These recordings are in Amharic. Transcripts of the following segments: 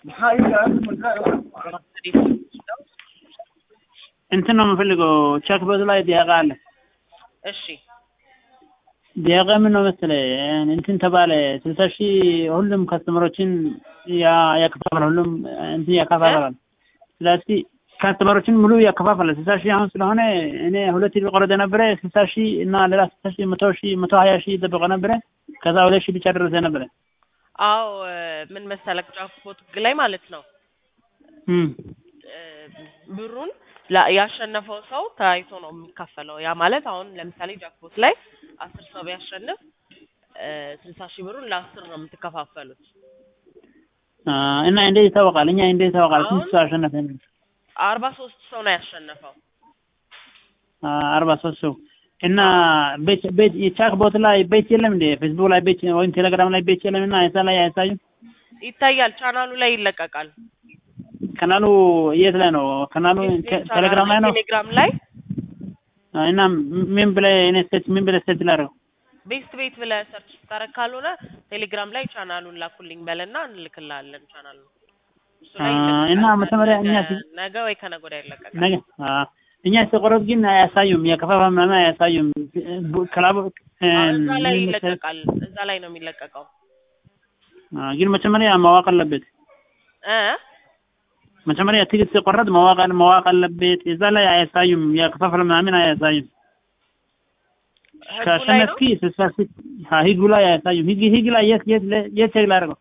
እንትን ነው የምፈልገው ቼክ ቦት ላይ ዲያቃ አለ። እሺ ዲያቃ ምን ነው መሰለህ እንትን ተባለ ስልሳ ሺህ ሁሉም ከስተመሮችን ያከፋፈል ሁሉም እንትን ያከፋፈላል። ስለዚህ ከስተመሮችን ሙሉ ያከፋፈላል። ስልሳ ሺህ አሁን ስለሆነ እኔ ሁለት ሺህ ቆረጠ ነበረ ስልሳ ሺህ እና ሌላ ስልሳ ሺህ መቶ ሺህ መቶ ሀያ ሺህ ይጠበቀ ነበረ። ከዛ ሁለት ሺህ ብቻ ደረሰ ነበረ። አዎ ምን መሰለህ ጃክፖት ላይ ማለት ነው እም ብሩን ላ- ያሸነፈው ሰው ተያይቶ ነው የሚካፈለው። ያ ማለት አሁን ለምሳሌ ጃክፖት ላይ አስር ሰው ቢያሸንፍ ስልሳ ሺህ ብሩን ለአስር ነው የምትከፋፈሉት። አ፣ እና እንዴት ይታወቃል? እኛ እንዴት ይታወቃል? አሁን ስንት ሰው አሸነፈ? አርባ ሶስት ሰው ነው ያሸነፈው። አ፣ አርባ ሶስት ሰው እና ቤት ቤት የቻክ ቦት ላይ ቤት የለም እንዴ? ፌስቡክ ላይ ቤት ወይም ቴሌግራም ላይ ቤት የለም እና እዛ ላይ አያሳዩም? ይታያል፣ ቻናሉ ላይ ይለቀቃል። ካናሉ የት ላይ ነው? ካናሉ ቴ- ቴሌግራም ላይ ነው። ቴሌግራም ላይ አ፣ እና ምን ብለህ እኔ ሴት ምን ብለህ ሴት ላደርገው? ቤስት ቤት ብለህ ሰርች ስታረግ ካልሆነ ቴሌግራም ላይ ቻናሉን ላኩልኝ በልና እንልክልሃለን። ቻናሉ እሱ ላይ አ፣ ይለቀቃል። እና መጀመሪያ እኛ ነገ- ሲ- ነገ ወይ ከነገ ወዲያ ይለቀቃል። ነገ አ፣ እኛ ሲቆረጥ ግን አያሳዩም። የከፋፋ ምናምን አያሳዩም። ክላቡ እ፣ አዎ፣ እዛ ላይ ምን መሰለህ? ይለቀቃል። እዛ ላይ ነው የሚለቀቀው አ፣ ግን መጀመሪያ ማወቅ አለበት። እ መጀመሪያ ትኬት ሲቆረጥ ማወቅ አለ- ማወቅ አለበት። እዛ ላይ አያሳዩም። የከፋፈል ምናምን አያሳዩም። ህጉ ላይ ነው ከሸነፍኪ ስትፈርስ ህጉ ላይ አያሳዩም። ህግ ህግ ላይ የት የት የት ቼክ ላደርገው?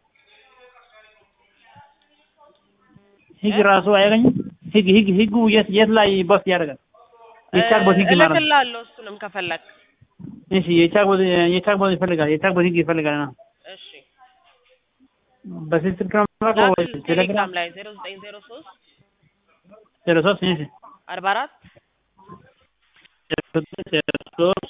ህግ ራሱ አያገኝም። ህግ ህግ ህጉ የት የት ላይ ቦስ ያደርጋል? የቻክ ቦት ህግ ማለት ነው። እልክልሃለሁ እሱንም ከፈለግ እሺ የቻክ ቦት የቻክ ቦት ይፈልጋል። የቻክ ቦት ህግ ይፈልጋል ነው። እሺ በስልክ ነው ማለት ወይ ላክል ቴሌግራም ቴሌግራም ላይ ዜሮ ዘጠኝ ዜሮ ሶስት ዜሮ ሶስት እሺ አርባ አራት ዜሮ ሶስት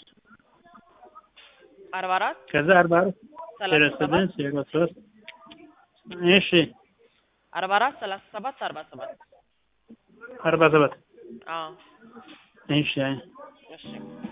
አርባ አራት ከዛ አርባ አራት ዜሮ ሰላሳ ሰባት ስድስት ዜሮ ሶስት እሺ አርባ አራት ሰላሳ ሰባት አርባ ሰባት አርባ ሰባት አዎ እሺ እሺ